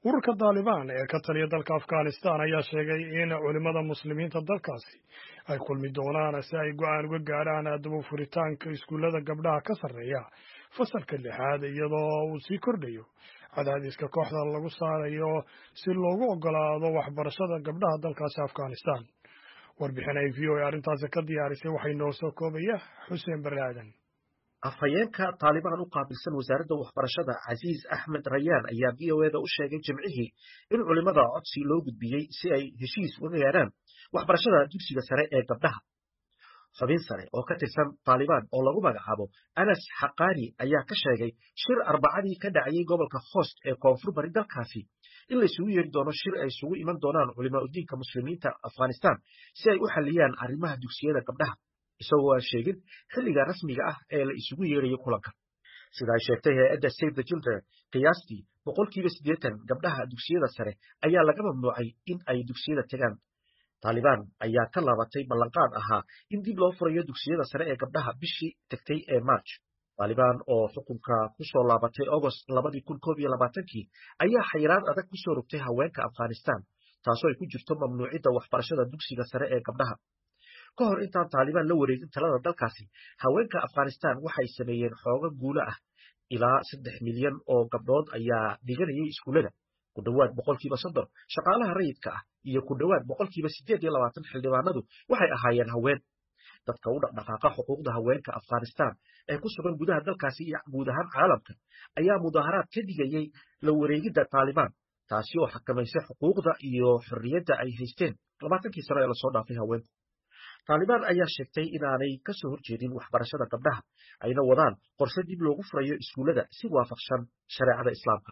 ururka daalibaan ee ka taliya dalka afghanistan ayaa sheegay in culimmada muslimiinta dalkaasi ay kulmi doonaan si ay go-aan uga gaadhaan daba furitaanka iskuullada gabdhaha ka sarreeya fasalka lixaad iyadoo uu sii kordhayo cadaadiska kooxda lagu saarayo si loogu ogolaado waxbarashada gabdhaha dalkaasi afghanistan warbixin ay v o a arrintaasi ka diyaarisay waxay noo soo koobaya xuseen barre aadan afhayeenka taalibaan u qaabilsan wasaaradda waxbarashada casiis axmed rayaan ayaa v o eda u sheegay jimcihii in culimmada codsi loo gudbiyey si ay heshiis uga gaadhaan waxbarashada dugsiga sare ee gabdhaha xubin sare oo ka tirsan taalibaan oo lagu magacaabo anas xaqaani ayaa ka sheegay shir arbacadii ka dhacayay gobolka host ee koonfur bari dalkaasi in la isugu yeeri doono shir ay isugu iman doonaan culimaa udiinka muslimiinta afghanistan si ay u xalliyaan arrimaha dugsiyada gabdhaha isagoo aan sheegin xilliga rasmiga ah ee la isugu yeerayo kulanka sida ay sheegtay hay-adda save the children qiyaastii boqolkiiba siddeetan gabdhaha dugsiyada sare ayaa laga mamnuucay in ay dugsiyada tegaan taalibaan ayaa ka laabatay ballanqaad ahaa in dib loo furayo dugsiyada sare ee gabdhaha bishii tegtay ee march taalibaan oo xukunka ku soo laabatay agost labadii kun koob iyo labaatankii ayaa xayiraad adag ku soo rogtay haweenka afghanistan taasoo ay ku jirto mamnuucidda waxbarashada dugsiga sare ee gabdhaha ka hor intaan taalibaan la wareegin talada dalkaasi haweenka afghanistan waxay sameeyeen xooga guulo ah ilaa saddex milyan oo gabdhood ayaa dhiganayay iskuullada ku dhowaad boqolkiiba soddon shaqaalaha rayidka ah iyo ku dhowaad boqolkiiba siddeed iyo labaatan xildhibaanadu waxay ahaayeen haween dadka u dhaqdhaqaaqa xuquuqda haweenka afghanistan ee ku sugan gudaha dalkaasi iyo guud ahaan caalamka ayaa mudaaharaad ka digayey la wareegidda taalibaan taasi oo xakamaysay xuquuqda iyo xorriyadda ay haysteen labaatankii sano ee lasoo dhaafay haweenku taalibaan ayaa sheegtay inaanay ka soo horjeedin waxbarashada gabdhaha ayna wadaan qorse dib loogu furayo iskuullada si waafaqsan shareecada islaamka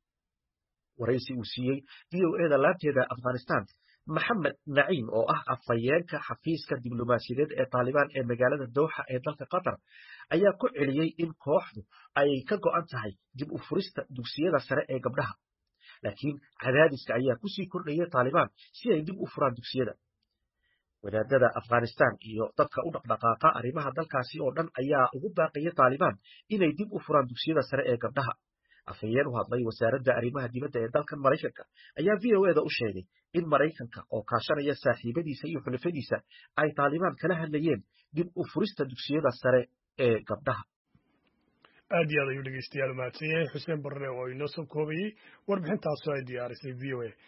waraysi uu siiyey v o eda laanteeda afghanistan maxamed naciim oo ah afhayeenka xafiiska diblomaasiyadeed ee taalibaan ee magaalada dowxa ee dalka qatar ayaa ku celiyey in kooxdu ay ka go'an tahay dib u furista dugsiyada sare ee gabdhaha laakiin cadaadiska ayaa kusii kordhaya taalibaan si ay dib u furaan dugsiyada wadaadada afghanistan iyo dadka u dhaqdhaqaaqa arrimaha dalkaasi oo dhan ayaa ugu baaqaya taalibaan inay dib u furaan dugsiyada sare ee gabdhaha afhayeen u hadlay wasaaradda arrimaha dibadda ee dalkan maraykanka ayaa v o eda u sheegay in maraykanka oo kaashanaya saaxiibadiisa iyo xulafadiisa ay taalibaan kala hadlayeen dib u furista dugsiyada sare ee gabdhaha aad iyo aad ayuu dhegeystayaal umahadsan yahay xuseen barre oo inoo soo koobayey warbixintaasoo ay diyaarisay v o a